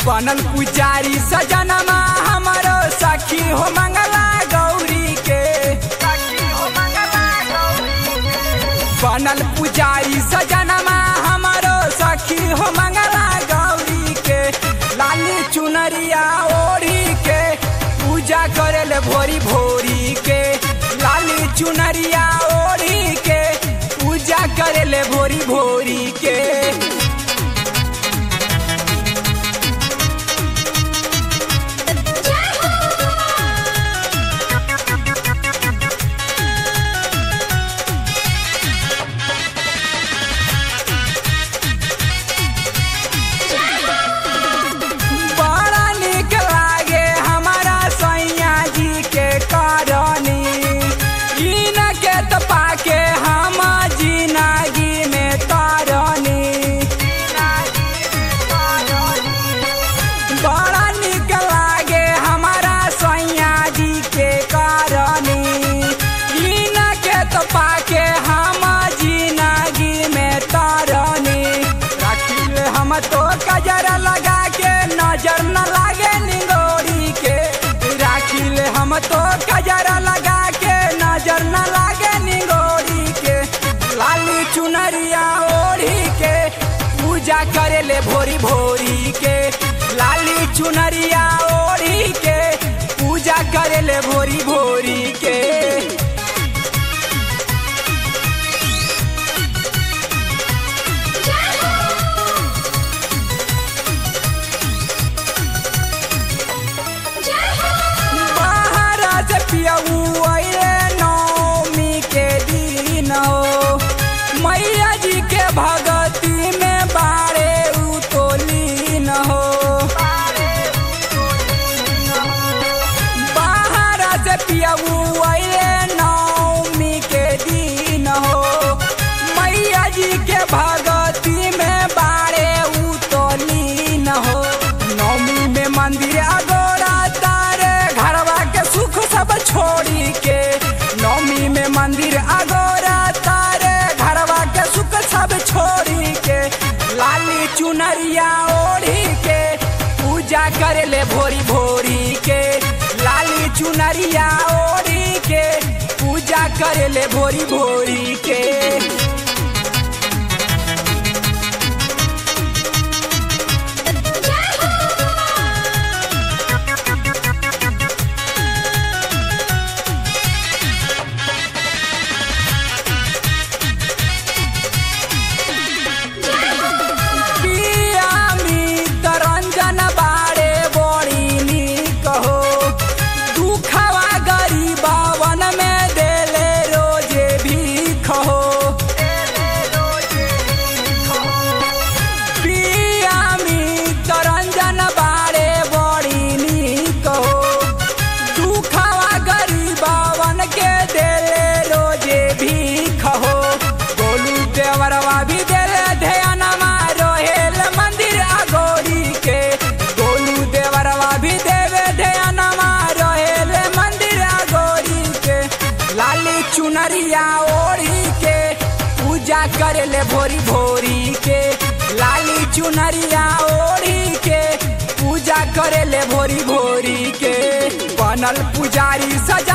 बनल पुजारी सजनमा हमारो सखी हो मंगला गौरी के बनल पुजारी सजनमा हमारो सखी हो मंगला गौरी के लाली चुनरिया ओढ़ी के पूजा करेल भोरी भोरी के लाली चुनरिया ओढ़ी के पूजा करेल भोरी भोरी के बड़ा निक लागे हमारा सैया जी के करनी इन के त पाके हम जिनागी में तरनी बड़ा निक लागे हमारा सैया जी के करनी इन के त पाके हम जिनागी में तरनी राखिल हम तो कजरा लगा के नजर न लागे निगोरी के राखिल हम तो कजरा लगा के नजर न लागे निगोरी के लाली चुनरिया ओढ़ी के पूजा करेले भोरी भोरी के लाली चुनरिया ओढ़ी के पूजा करेले भोरी भोरी के बाहर से पियऊ अइले नौमी के दिन हो मैया जी के भगती में बारे उतोलीन हो बाहर से पियऊ अइले नौमी के दिन हो मैया जी के भगती में बारे उतोलीन हो नौमी में मंदिर अगोरा तारे घरवा के सुख सब छोड़ी के नौमी में मंदिर अगोरा तारे घरवा के सुख सब छोड़ी के लाली चुनरिया ओढ़ी के पूजा करेले भोरी भोरी के लाली चुनरिया ओढ़ी के पूजा करेले भोरी भोरी के पिया मितरंजन बारे बड़ी नीक हो दुखवा गरीबावन में देले रोजे भीख हो पिया मितरंजन बारे बड़ी नीक हो दुखवा गरीबावन के देले रोजे भीख हो गोलू देवरवा भी देले ध्यानमा रोहेल मंदिर अगोरी के गोलू देवरवा भी देवे ध्यानमा रोहेल मंदिर अगोरी के लाली चुनरिया ओढ़ी के पूजा करेले भोरी भोरी के लाली चुनरिया ओढ़ी के पूजा करेले भोरी भोरी के बनल पुजारी सज